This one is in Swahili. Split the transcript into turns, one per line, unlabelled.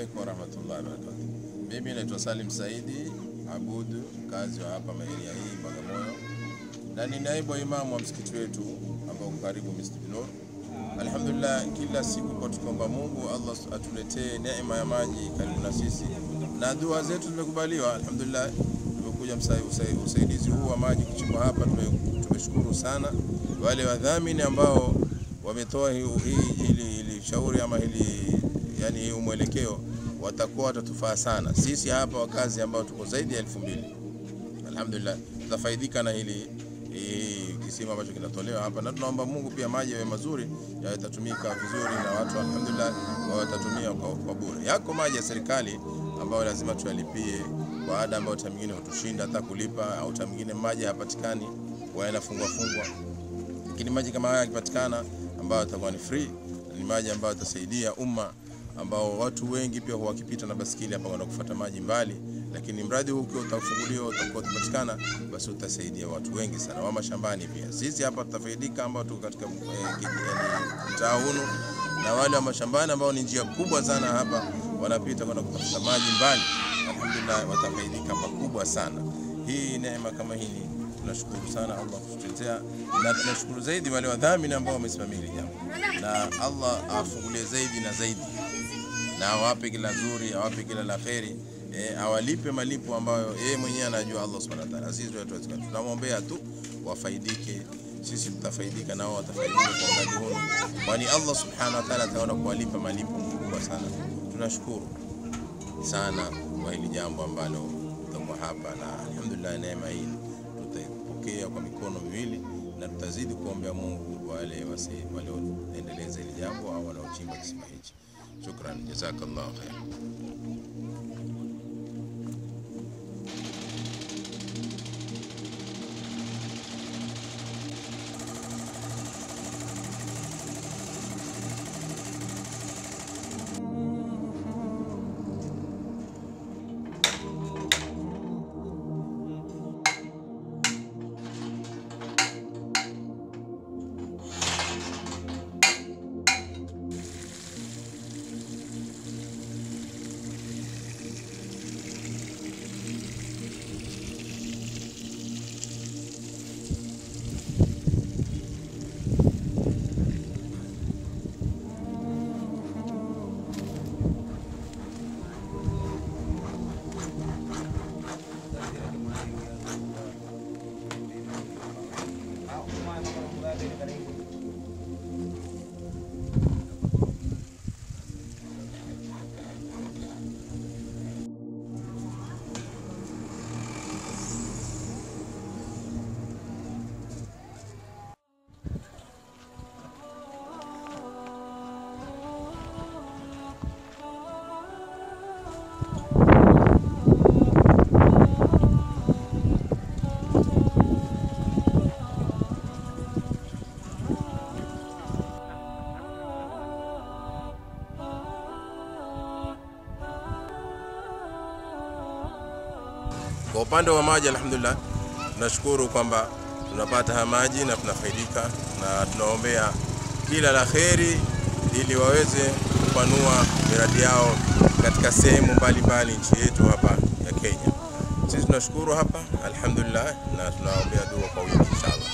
alaikum warahmatullahi wabarakatuh. Mimi naitwa Salim Saidi Abudu, mkazi wa hapa maeria hii Bagamoyo, na ni naibu wa imamu wa msikiti wetu ambao uko karibu Masjid Nur. Alhamdulillah, kila siku kwa tukiomba Mungu Allah atuletee neema ya maji karibu na sisi, na dua zetu zimekubaliwa. Alhamdulillah, tumekuja msa- usa- usaidizi huu wa maji kuchimba hapa, tume- tumeshukuru sana wale wadhamini ambao wametoa hii hii- hili hili shauri ama hili yani hii mwelekeo, watakuwa watatufaa sana sisi hapa wakazi ambao tuko zaidi ya elfu mbili. Alhamdulillah, tutafaidika na hili hii kisima ambacho kinatolewa hapa, na tunaomba Mungu pia maji yawe mazuri, yatatumika vizuri na watu alhamdulillah, watatumia kwa, kwa bure. Yako maji ya serikali ambayo lazima tuyalipie kwa ada ambayo time nyingine hutushinda hata kulipa, au time nyingine maji hayapatikani, kwa yanafungwa fungwa lakini maji kama haya yakipatikana ambayo yatakuwa ni free, ni maji ambayo yatasaidia umma ambao watu wengi pia huwa wakipita na basikeli hapa kwenda kufuata maji mbali, lakini mradi huu ukiwa utafunguliwa utakuwa utapatikana, basi utasaidia watu wengi sana wa mashambani pia. Sisi hapa tutafaidika ambao tuko katika eh, kiji- yani, mtaa hunu na wale wa mashambani ambao ni njia kubwa sana hapa wanapita kwenda kutafuta maji mbali, alhamdulillah watafaidika pakubwa sana. Hii neema kama hii ni tunashukuru sana Allah kututetea, na tunashukuru zaidi wale wadhamini ambao wamesimamia hili jambo, na Allah awafungulie zaidi na zaidi, na awape kila zuri, awape kila la kheri, e, awalipe malipo ambayo yeye mwenyewe anajua Allah subhanahu wa ta'ala. Sisi hatuwezi, tunamwombea tu wafaidike, sisi tutafaidika nao watafaidika kwa mradi huu, kwani Allah subhanahu wa ta'ala ataona kuwalipa malipo makubwa sana. Tunashukuru sana kwa hili jambo ambalo tutakuwa hapa, na alhamdulillah neema hii tutaipokea kwa mikono miwili na tutazidi kuombea Mungu wale wasi- walioendeleza hili jambo au wanaochimba kisima hichi. Shukran, jazakallahu khair. Kwa upande wa maji, alhamdulillah, tunashukuru kwamba tunapata haya maji na tunafaidika, na tunaombea kila la kheri ili waweze kupanua miradi yao katika sehemu mbalimbali nchi yetu hapa ya Kenya. Sisi tunashukuru hapa, alhamdulillah, na tunaombea dua kwa wingi inshallah.